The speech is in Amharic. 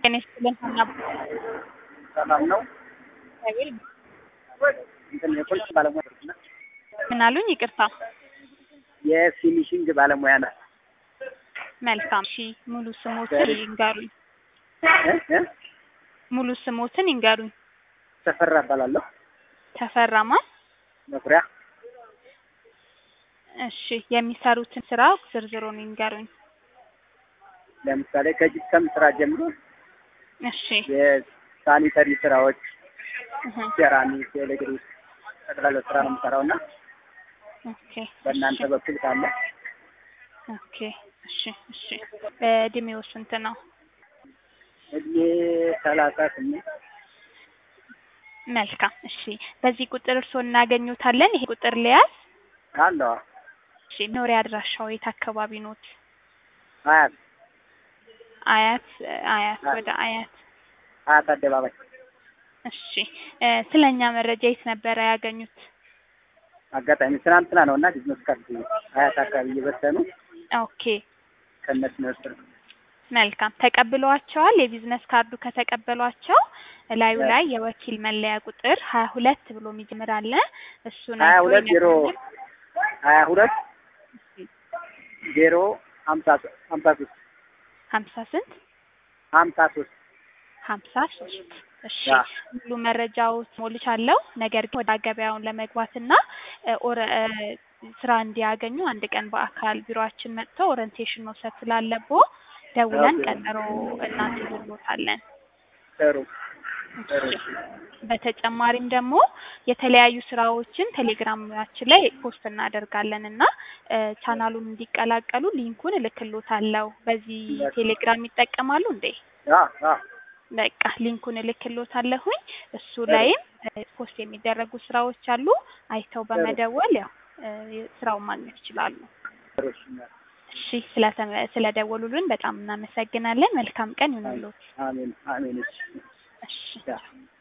ጤና ይስጥልን ሀና ሰላም ነው። እግዚአብሔር እንትን የፖሊስ ባለሙያ ነች። ምን አሉኝ? ይቅርታ። የፊኒሽንግ ባለሙያ ናት። መልካም። እሺ ሙሉ ስሞትን ይንገሩኝ። እ እ ሙሉ ስሞትን ይንገሩኝ። ተፈራ እባላለሁ። ተፈራማ። መኩሪያ እሺ የሚሰሩትን ስራ ዝርዝሩን ይንገሩኝ። ለምሳሌ ከጂፕሰም ስራ ጀምሮ እሺ የሳኒተሪ ስራዎች፣ እህ፣ ሴራሚክ፣ ኤሌክትሪክ ጠቅላላ ስራ ነው የምሰራው እና ኦኬ በእናንተ እሺ፣ በኩል ካለ ኦኬ እሺ እሺ። እድሜው ስንት ነው? እድሜ ሰላሳ ስምንት መልካም እሺ። በዚህ ቁጥር እርስዎ እናገኙታለን። ይሄ ቁጥር ሊያዝ አለዋ እሺ። መኖሪያ አድራሻው የት አካባቢ ኖት? አያት አያት አያት ወደ አያት አያት አደባባይ እሺ እ ስለኛ መረጃ የት ነበረ ያገኙት? አጋጣሚ ትናንትና ነው እና ቢዝነስ ካርድ አያት አካባቢ እየበተኑ ኦኬ ከእነሱ ነው የወሰድኩት። መልካም ተቀብለዋቸዋል። የቢዝነስ ካርዱ ከተቀበሏቸው እላዩ ላይ የወኪል መለያ ቁጥር ሀያ ሁለት ብሎ የሚጀምር አለ። እሱን ሀያ አይተው ሁለት ዜሮ ይነግሩኛል። ሀያ ሁለት ዜሮ ሀምሳ ሶ- ሀምሳ ሶስት ሀምሳ ስንት ሀምሳ ሶስት ሀምሳ ሶስት እሺ ያ። ሙሉ መረጃው ሞልቻለሁ። ነገር ግን ወደ ገበያውን ለመግባትና እ ኦረ እ ስራ እንዲያገኙ አንድ ቀን በአካል ቢሮአችን መጥተው ኦሪንቴሽን መውሰድ ስላለቦ ደውለን ኦኬ። ቀጠሮ እናስይዝልዎታለን። ጥሩ ጥሩ እሺ። በተጨማሪም ደግሞ የተለያዩ ስራዎችን ቴሌግራማችን ላይ ፖስት እናደርጋለን እና እ ቻናሉን እንዲቀላቀሉ ሊንኩን እልክሎታለሁ። በዚህ ቴሌግራም ይጠቀማሉ እንዴ? ያ ያ በቃ ሊንኩን እልክሎታለሁኝ። እሱ ላይም እ ፖስት የሚደረጉ ስራዎች አሉ። አይተው በመደወል ያው እ ስራውን ማግኘት ይችላሉ። ጥሩ እሺ። እሺ ስለተመ- ስለደወሉልን በጣም እናመሰግናለን። መልካም ቀን ይሁንልዎት። አሜን አሜን። እሺ እሺ ያ